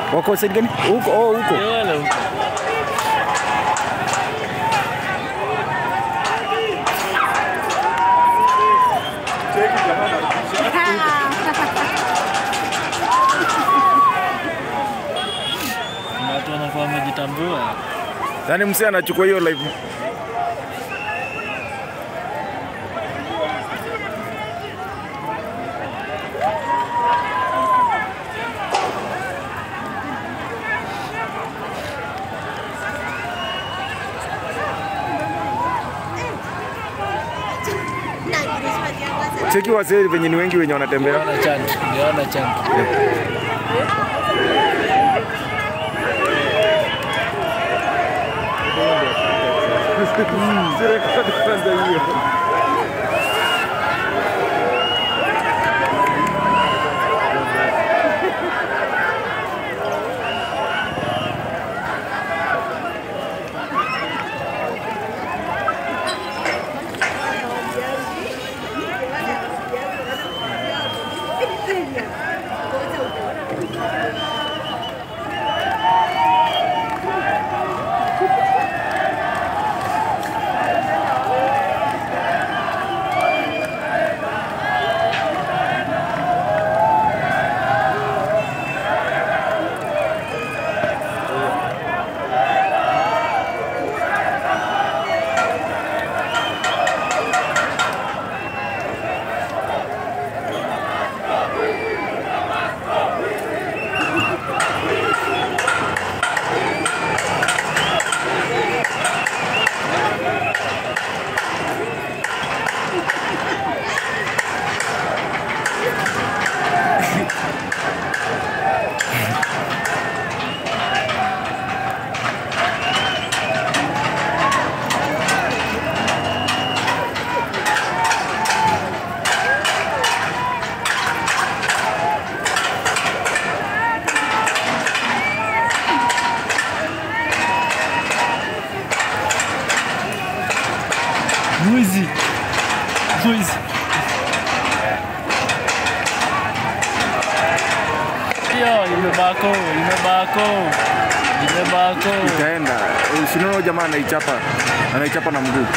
Wako side gani? Huko, oh, huko. Ni wale huko. Kuna watu wanakuwa wamejitambua. Yaani msee anachukua hiyo live. Cheki wasee venye ni wengi wenye wanatembea. Niliona chant, niliona chant. Mwizi. Mwizi. Hiyo imebako, imebako. Imebako. Itaenda. Sinaona jamaa anaichapa. Anaichapa na mguu.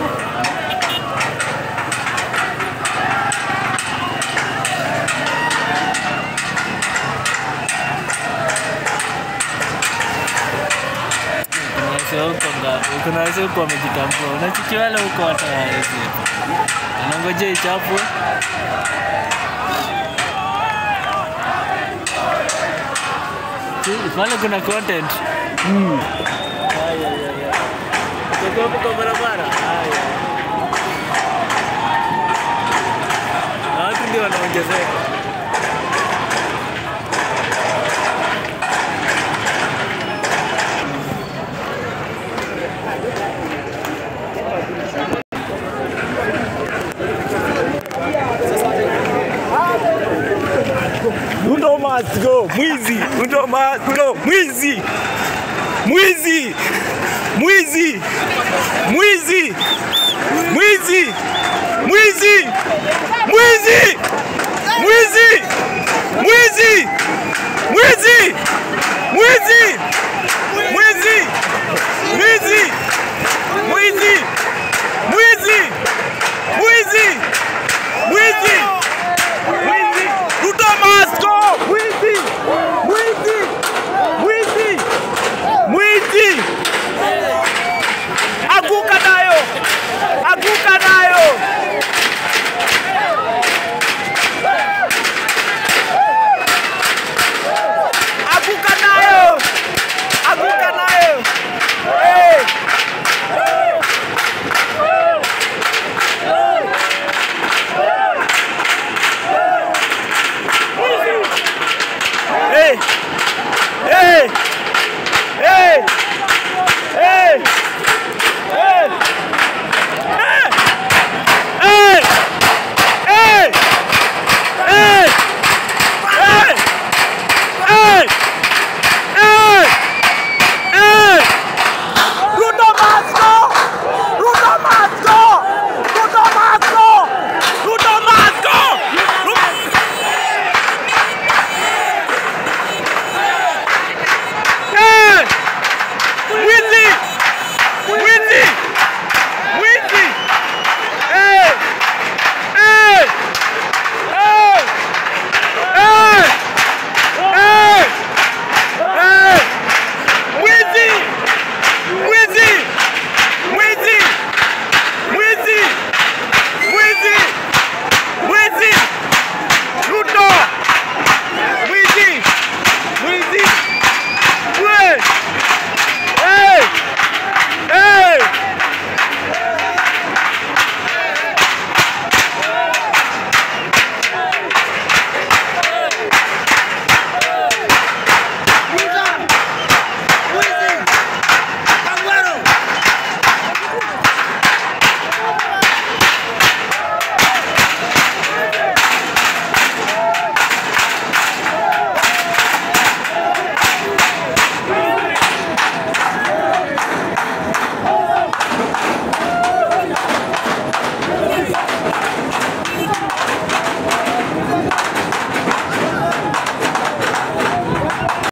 Kuna wasee huko ngapi? Kuna wasee huko wamejitambua. Unachukia wale huko hata hawawezi. Anangojea ichapwe. Si, Pale kuna content. Ay, ay, ay, ay. Uko hapo kwa barabara. Ay, ay. Na watu ndio wanaongezeka. Ruto must go. Mwizi. Ruto must go. Mwizi. Mwizi. Mwizi. Mwizi. Mwizi. Mwizi. Mwizi. Mwizi. Mwizi. Mwizi. Mwizi. Mwizi. Mwizi. Mwizi. Mwizi. Mwizi. Mwizi. Mwizi. Ruto must go. Mwizi. Mwizi. Mwizi. Mwizi. Anguka nayo. Anguka nayo. Anguka nayo. Anguka nayo. Hey. Hey.